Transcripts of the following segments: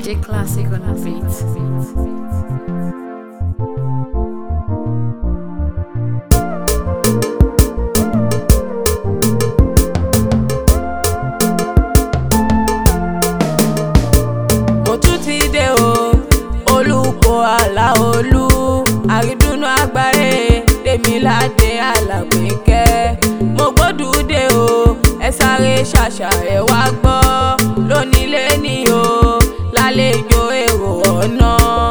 DJ Classic on the beat. mo tún ti dé o olùkọ́ aláolú àrídùnnú àgbáyé tèmíládé alápínkẹ́ mo gbódùdé o ẹ sáré ṣàṣà ẹ wá gbọ́ lónílé ni o lálejò èrò ọ̀nà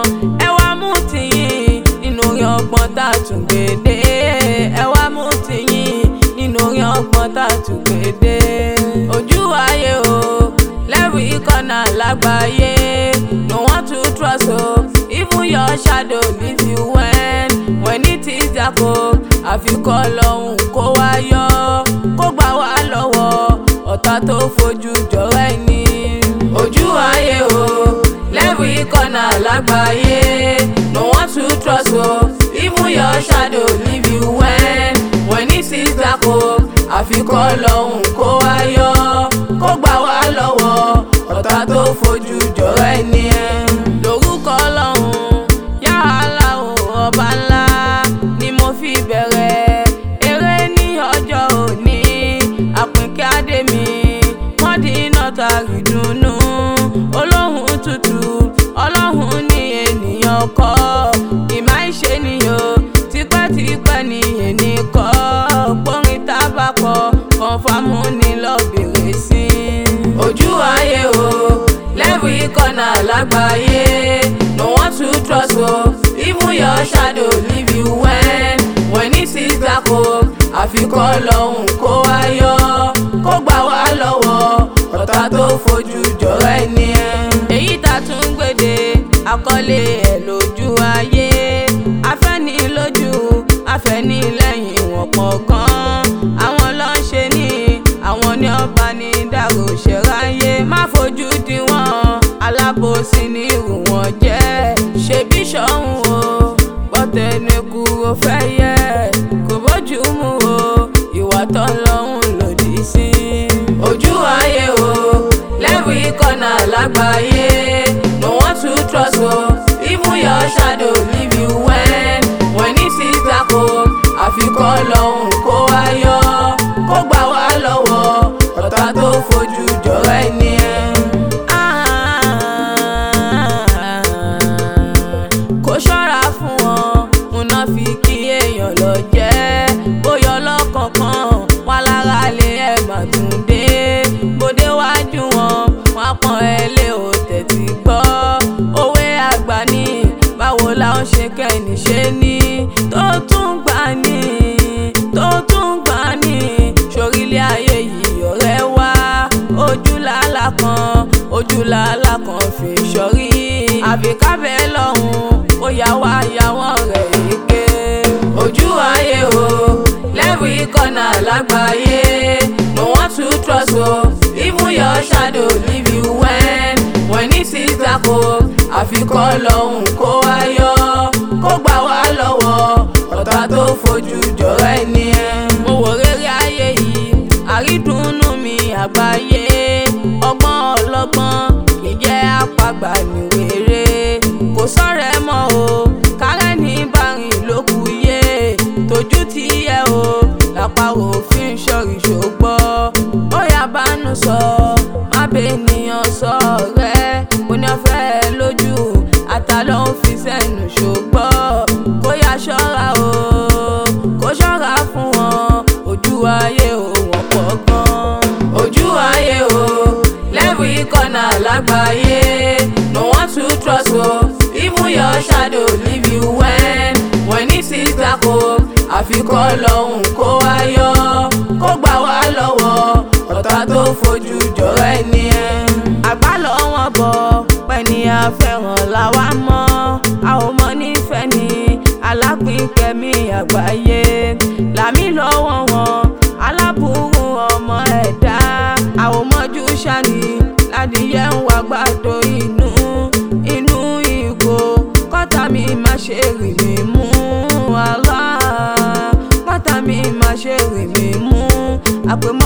ẹ wá mú tìyín nínú orin ọgbọ́n tá a tún gbé dé ẹ wá mú tìyín nínú orin ọgbọ́n tá a tún gbé dé ojú ayé o lẹ́rìí ìkànnà lágbàáyé no want to trust o even your shadow leave you when when it is dark o àfikọ́ lọ́hùn kó wá yọ kó gbà wá lọ́wọ́ ọ̀tá tó fojú jọ̀rọ̀ ẹni ojú ayé o lẹ́rìí ìkànnà lágbàáyé no want to trust o even your shadow leave you when when it is dark o àfikọ́ lọ́hùn kó wá yọ kó gbà wá lọ́wọ́ ọ̀tá tó fojú jọ̀rọ̀ ẹni lórúkọ ọlọ́run yàrá ọba ńlá ni mo fi bẹ̀rẹ̀ eré ní ọjọ́ òní àpínkẹ́ àdèmí mọ́dínà tàrí dùnnú olóhùn tútù ọlọ́hun ní ènìyàn kọ́ ìmá ìṣe nìyó tipẹ́tipẹ́ ní ẹnì kọ́ gbórin tábàkọ̀ kọ̀ǹfàmù ní lọ́bìrì sí ojú ayé o lẹ́rù ìkọ̀nà lágbàáyé no want to trust o even your shadow leave you when when it is dark o àfikọ́ lọ́hùn kó wá yọ kó gbà wá lọ́wọ́ ọ̀tá tó fojú jọ̀rọ̀ ẹni ẹ̀. èyí tá a tún gbèdé àkọlé ẹ̀ lójú ayé afẹ́ni lójú afẹ́ni lẹ́yìn wọ́n pọ̀ gan-an àwọn ló ń ṣe ní àwọn ní ọba ní dàrú ṣẹ̀ráyé má fojú di wọn alábòsí ní irú wọn jẹ́ ṣebí ṣọ́hún o gbọ́tẹ̀nẹ́kù ó fẹ́ yẹ kò bójú mu o ìwà tó ń lọ́hùn lòdì sí. ojú ayé o lẹ́rù ìkọ̀nà lágbàáyé no want to trust o even your shadow leave you when when it is dark o àfikọ́ lọ́hùn kó wá yọ kó gbà wá lọ́wọ́ ọ̀tá tó fojú jọ̀rọ̀ ẹni ẹ̀. kó ṣọ́ra fún wọn múná fi kí èèyàn lọ jẹ́ bóyá ọlọ́kọ̀ọ̀kan wà lára lé ẹ̀ má tún dé bóde wájú wọn wọn pọ́n ẹ lé o tẹ̀tí gbọ́ òwe àgbà ní báwo la ó ṣe kẹ́ni ṣe ní tó tún gbà ní tó tún gbà ní sórílẹ̀ ayé yìí ọ̀rẹ́ wá ojú làálà kan ojú làálà kan fi sọrí àfi kábẹ́ lọ́hùn ó yà wá yàwọ́ rẹ̀ ike ojú ayé o lẹ́rù ìkọ̀nà lágbàáyé no want to trust o even your shadow leave you when when it is dark o àfikọ́ lọ́hùn kó wá yọ kó gbà wá lọ́wọ́ ọ̀tá tó fojú jọ̀rọ̀ ẹni ẹ̀. mo wò rere ayé yìí àrídùnnú mi àgbáyé ọgbọ́n ọlọ́gbọ́n kì í jẹ́ àpagbà níwèrè kò sọ̀rẹ́ mọ́ o kárẹ́ ní bárìn ló kù yé tójú ti yẹ o lápárò fi ń ṣọ́rí ṣògbọ́ ó yá bánú sọ má bẹ́ẹ̀ ènìyàn sọ ọ̀rẹ́ mo ní ọ̀fẹ́ lójú àtàlọ́ ń fi sẹ́nu ṣògbọ́ kó yá ṣọ́ra o kó ṣọ́ra fún wọn ojú ayé o wọ́n pọ̀ gan. ojú ayé o lẹ́rù ìkọ̀nà lágbàáyé no want to trust o even your shadow leave you when when it is dark o àfikọ́ lọ́hùn kó wá yọ kó gbà wá lọ́wọ́ ọ̀tá tó fojú jọ̀rọ̀ ẹni ẹ̀. àgbà lọ́wọ́ bọ̀ pẹ̀ni àfẹ́ràn làwa mọ́ a ò mọ nífẹ̀ẹ́ ni alápínkẹ́mí àgbáyé làmí lọ́wọ́ wọn aláburú ọmọ ẹ̀dá àwòmọ́jú ṣáni ládìyẹ ń wá gbàdo inú inú ìgò kọ́tà mi má ṣe rì mí mú àlá kọ́tà mi má ṣe rì mí mú àpèmọ́.